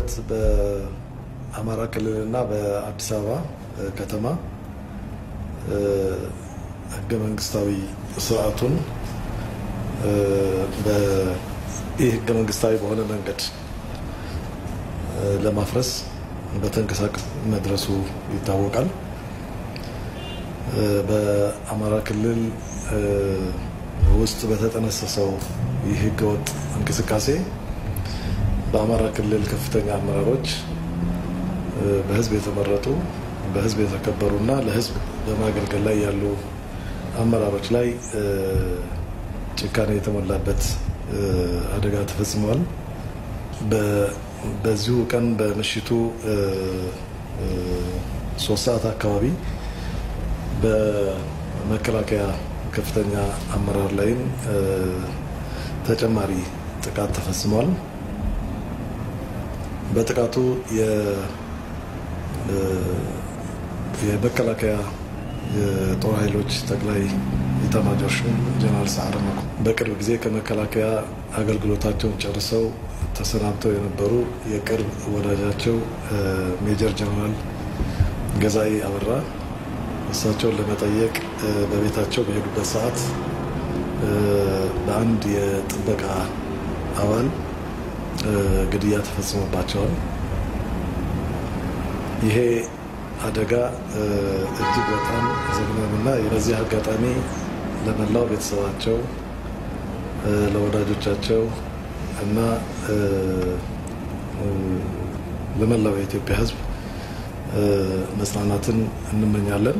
መሰረት በአማራ ክልልና በአዲስ አበባ ከተማ ህገ መንግስታዊ ስርዓቱን ይህ ህገ መንግስታዊ በሆነ መንገድ ለማፍረስ በተንቀሳቀስ መድረሱ ይታወቃል። በአማራ ክልል ውስጥ በተጠነሰሰው ይህ ህገወጥ እንቅስቃሴ በአማራ ክልል ከፍተኛ አመራሮች በህዝብ የተመረጡ በህዝብ የተከበሩና ለህዝብ በማገልገል ላይ ያሉ አመራሮች ላይ ጭካኔ የተሞላበት አደጋ ተፈጽሟል። በዚሁ ቀን በምሽቱ ሶስት ሰዓት አካባቢ በመከላከያ ከፍተኛ አመራር ላይም ተጨማሪ ጥቃት ተፈጽሟል። በጥቃቱ የመከላከያ የጦር ኃይሎች ጠቅላይ ኤታማዦር ሹም ጀነራል ሰዓረ መኮንን በቅርብ ጊዜ ከመከላከያ አገልግሎታቸውን ጨርሰው ተሰናብተው የነበሩ የቅርብ ወዳጃቸው ሜጀር ጀነራል ገዛኢ አበራ እሳቸውን ለመጠየቅ በቤታቸው በሄዱበት ሰዓት በአንድ የጥበቃ አባል ግድያ ተፈጽሞባቸዋል። ይሄ አደጋ እጅግ በጣም ዘግናኝና በዚህ አጋጣሚ ለመላው ቤተሰባቸው፣ ለወዳጆቻቸው እና ለመላው የኢትዮጵያ ሕዝብ መጽናናትን እንመኛለን።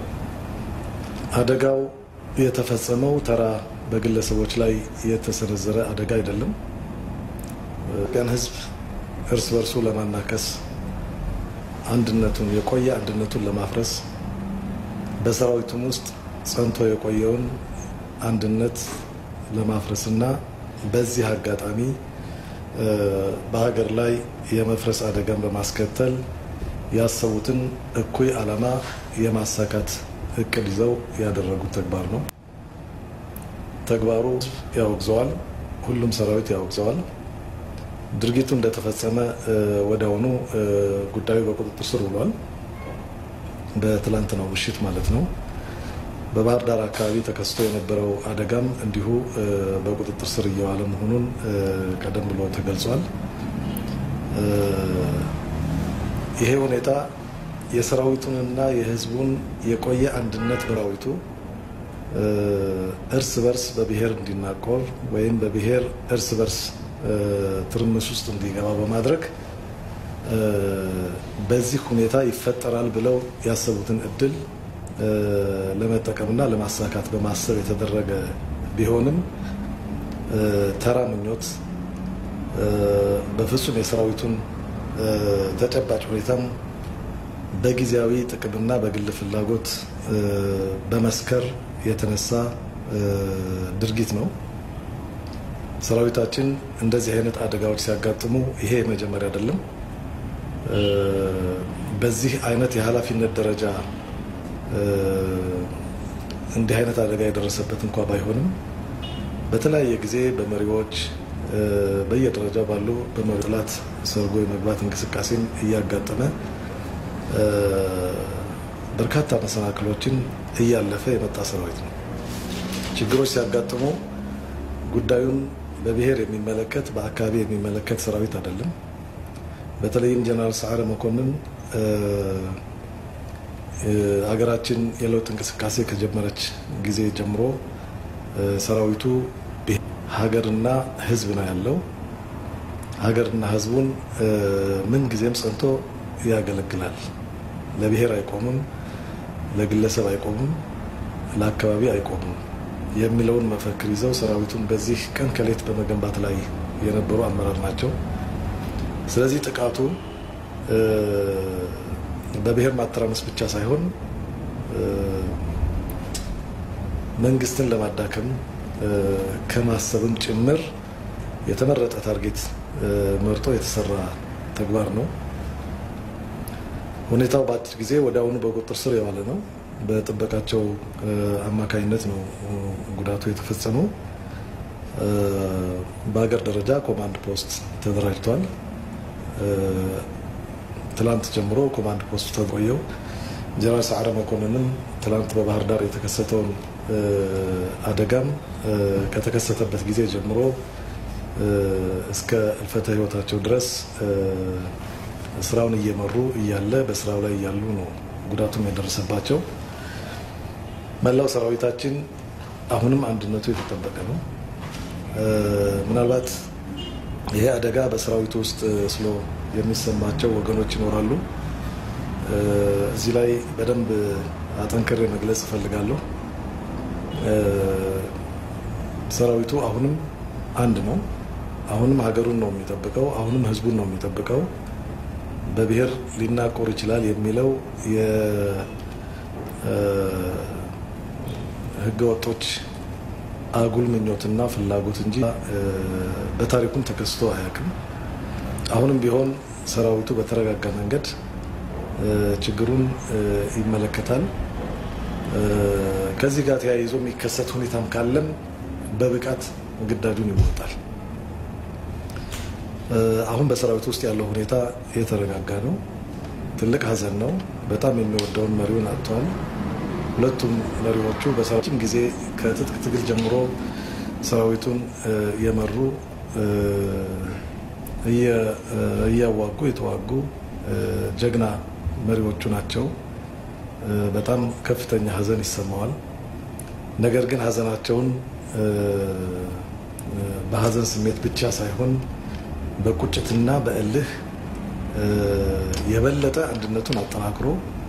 አደጋው የተፈጸመው ተራ በግለሰቦች ላይ የተሰነዘረ አደጋ አይደለም። ኢትዮጵያን ሕዝብ እርስ በርሱ ለማናከስ አንድነቱን የቆየ አንድነቱን ለማፍረስ በሰራዊቱም ውስጥ ጸንቶ የቆየውን አንድነት ለማፍረስ እና በዚህ አጋጣሚ በሀገር ላይ የመፍረስ አደጋን በማስከተል ያሰቡትን እኩይ ዓላማ የማሳካት እቅድ ይዘው ያደረጉት ተግባር ነው። ተግባሩ ያወግዘዋል። ሁሉም ሰራዊት ያወግዘዋል። ድርጊቱ እንደተፈጸመ ወዲያውኑ ጉዳዩ በቁጥጥር ስር ውሏል። በትላንትናው ምሽት ማለት ነው። በባህር ዳር አካባቢ ተከስቶ የነበረው አደጋም እንዲሁ በቁጥጥር ስር እየዋለ መሆኑን ቀደም ብሎ ተገልጿል። ይሄ ሁኔታ የሰራዊቱንና የሕዝቡን የቆየ አንድነት በራዊቱ እርስ በርስ በብሔር እንዲናቆር ወይም በብሔር እርስ በርስ ትርምስ ውስጥ እንዲገባ በማድረግ በዚህ ሁኔታ ይፈጠራል ብለው ያሰቡትን እድል ለመጠቀምና ለማሳካት በማሰብ የተደረገ ቢሆንም ተራ ምኞት በፍጹም የሰራዊቱን ተጨባጭ ሁኔታም በጊዜያዊ ጥቅምና በግል ፍላጎት በመስከር የተነሳ ድርጊት ነው። ሰራዊታችን እንደዚህ አይነት አደጋዎች ሲያጋጥሙ ይሄ የመጀመሪያ አይደለም። በዚህ አይነት የኃላፊነት ደረጃ እንዲህ አይነት አደጋ የደረሰበት እንኳ ባይሆንም በተለያየ ጊዜ በመሪዎች በየደረጃው ባሉ በመሪ ጥላት ሰርጎ የመግባት እንቅስቃሴን እያጋጠመ በርካታ መሰናክሎችን እያለፈ የመጣ ሰራዊት ነው። ችግሮች ሲያጋጥሙ ጉዳዩን በብሔር የሚመለከት በአካባቢ የሚመለከት ሰራዊት አይደለም። በተለይም ጀነራል ሰዓረ መኮንን ሀገራችን የለውጥ እንቅስቃሴ ከጀመረች ጊዜ ጀምሮ ሰራዊቱ ሀገርና ሕዝብ ነው ያለው። ሀገርና ሕዝቡን ምን ጊዜም ጸንቶ ያገለግላል። ለብሔር አይቆምም፣ ለግለሰብ አይቆምም፣ ለአካባቢ አይቆምም የሚለውን መፈክር ይዘው ሰራዊቱን በዚህ ቀን ከሌት በመገንባት ላይ የነበሩ አመራር ናቸው። ስለዚህ ጥቃቱ በብሔር ማተራመስ ብቻ ሳይሆን መንግስትን ለማዳከም ከማሰብም ጭምር የተመረጠ ታርጌት መርጦ የተሰራ ተግባር ነው። ሁኔታው በአጭር ጊዜ ወዲያውኑ በቁጥጥር ስር የዋለ ነው። በጥበቃቸው አማካኝነት ነው ጉዳቱ የተፈጸመው። በሀገር ደረጃ ኮማንድ ፖስት ተደራጅቷል። ትላንት ጀምሮ ኮማንድ ፖስቱ ተቆየው ጀነራል ሰዓረ መኮንንም ትላንት በባህር ዳር የተከሰተውን አደጋም ከተከሰተበት ጊዜ ጀምሮ እስከ እልፈተ ሕይወታቸው ድረስ ስራውን እየመሩ እያለ በስራው ላይ እያሉ ነው ጉዳቱም የደረሰባቸው። መላው ሰራዊታችን አሁንም አንድነቱ የተጠበቀ ነው። ምናልባት ይሄ አደጋ በሰራዊቱ ውስጥ ስሎ የሚሰማቸው ወገኖች ይኖራሉ። እዚህ ላይ በደንብ አጠንክሬ መግለጽ እፈልጋለሁ። ሰራዊቱ አሁንም አንድ ነው። አሁንም ሀገሩን ነው የሚጠብቀው። አሁንም ህዝቡን ነው የሚጠብቀው። በብሔር ሊናቆር ይችላል የሚለው የህገ ወጦች አጉል ምኞትና ፍላጎት እንጂ በታሪኩም ተከስቶ አያውቅም። አሁንም ቢሆን ሰራዊቱ በተረጋጋ መንገድ ችግሩን ይመለከታል። ከዚህ ጋር ተያይዞ የሚከሰት ሁኔታም ካለም በብቃት ግዳጁን ይወጣል። አሁን በሰራዊት ውስጥ ያለው ሁኔታ የተረጋጋ ነው። ትልቅ ሀዘን ነው። በጣም የሚወደውን መሪውን አጥተዋል። ሁለቱም መሪዎቹ በሰራዊትም ጊዜ ከትጥቅ ትግል ጀምሮ ሰራዊቱን የመሩ እያዋጉ የተዋጉ ጀግና መሪዎቹ ናቸው። በጣም ከፍተኛ ሀዘን ይሰማዋል። ነገር ግን ሀዘናቸውን በሀዘን ስሜት ብቻ ሳይሆን በቁጭትና በእልህ የበለጠ አንድነቱን አጠናክሮ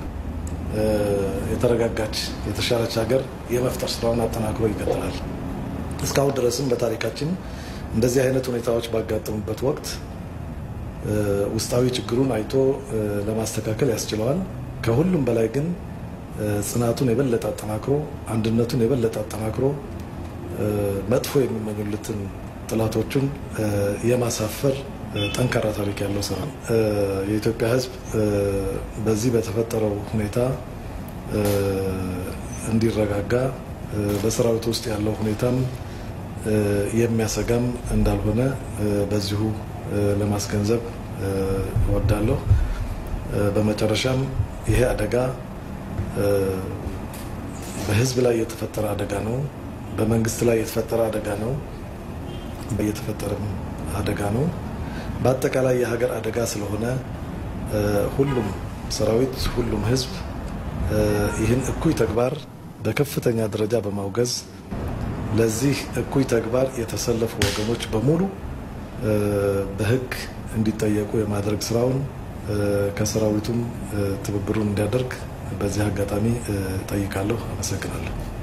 የተረጋጋች የተሻለች ሀገር የመፍጠር ስራውን አጠናክሮ ይቀጥላል። እስካሁን ድረስም በታሪካችን እንደዚህ አይነት ሁኔታዎች ባጋጠሙበት ወቅት ውስጣዊ ችግሩን አይቶ ለማስተካከል ያስችለዋል። ከሁሉም በላይ ግን ጽናቱን የበለጠ አጠናክሮ አንድነቱን የበለጠ አጠናክሮ መጥፎ የሚመኙለትን ጥላቶቹን የማሳፈር ጠንካራ ታሪክ ያለው ስራ ነው። የኢትዮጵያ ሕዝብ በዚህ በተፈጠረው ሁኔታ እንዲረጋጋ በሰራዊት ውስጥ ያለው ሁኔታም የሚያሰጋም እንዳልሆነ በዚሁ ለማስገንዘብ እወዳለሁ። በመጨረሻም ይሄ አደጋ በህዝብ ላይ የተፈጠረ አደጋ ነው። በመንግስት ላይ የተፈጠረ አደጋ ነው። የተፈጠረም አደጋ ነው። በአጠቃላይ የሀገር አደጋ ስለሆነ ሁሉም ሰራዊት፣ ሁሉም ህዝብ ይህን እኩይ ተግባር በከፍተኛ ደረጃ በማውገዝ ለዚህ እኩይ ተግባር የተሰለፉ ወገኖች በሙሉ በህግ እንዲጠየቁ የማድረግ ስራውን ከሰራዊቱም ትብብሩን እንዲያደርግ በዚህ አጋጣሚ ጠይቃለሁ። አመሰግናለሁ።